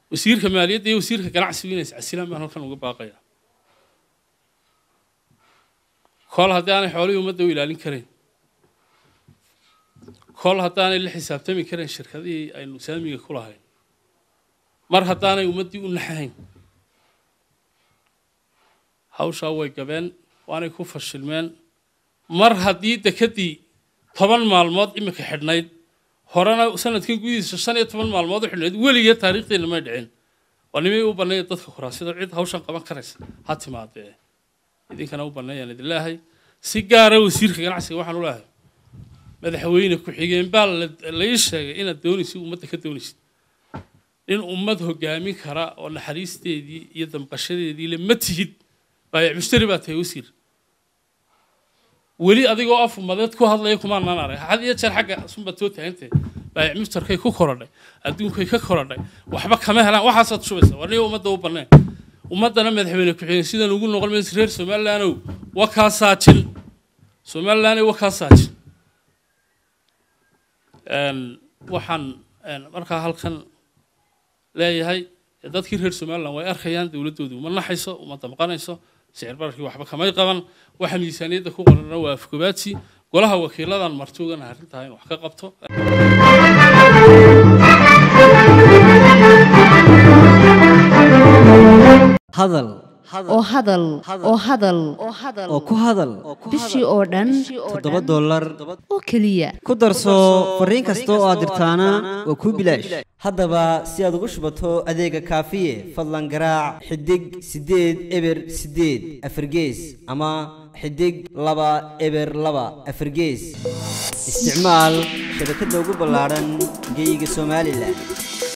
wasiirka maaliyadda iyo wasiirka ganacsigu inay iscasilaan baan halkan uga baaqaya kol haddii aanay xoolihii ummadda u ilaalin karayn kol haddaanay la xisaabtami karayn shirkadihii aynu saamiga ku lahayn mar haddaanay ummaddii u naxahayn hawshaa way gabeen waanay ku fashilmeen mar haddii dekedii toban maalmood iminka xidhnayd horena sanadkan gudihiisa shan iyo toban maalmood u xidhnayd weligeed taariikhdeenna may dhicin waa nimay u banneeya dadka kuraasida cid hawshan qaban karaysa ha timaadee idinkana u banneeyaan idin leehay si gaara wasiirka ganacsiga waxaan u leehay madaxweyne ku-xigeen baa la ii sheegay inaad doonaysid ummadda ka doonaysid in ummad hogaamin kara oo naxariisteedii iyo damqashadeedii le ma tihid baayac mushtari baa tahay wasiir weli adigoo af ummadeed ku hadlaya kumaanaan arag had iyo jeer xagga sunbaad soo taagantay baayac mushtarkay ku korodhay adduunkay ka korodhay waxba kama helaan waxaasaad shubaysa war niga ummadda u banneen ummaddana madaxweyne ku-xigeen sidan ugu noqon maysa reer somalilandow waa kaa saajin somalilandow waa kaa saajin waxaan markaa halkan leeyahay dadkii reer somaliland way arkayaan dowladdoodu uma naxayso uma damqanayso sicir bararkii waxba kamay qaban waxa miisaaniyadda ku qorana waa afgobaadsi golaha wakiiladan martuugana arrintaa in wax ka qabto hadal oo hadal oo hadal oo ku hadal bishii oo dhan toddoba dollar oo keliya ku darso fariin kasta oo aad dirtaana waa kuu bilaash haddaba si aad ugu shubato adeega kaafiye fadlan garaac xidig siddeed eber siddeed afargees ama xidig laba eber laba afargees isticmaal shabakadda ugu ballaadhan geeyiga somalilan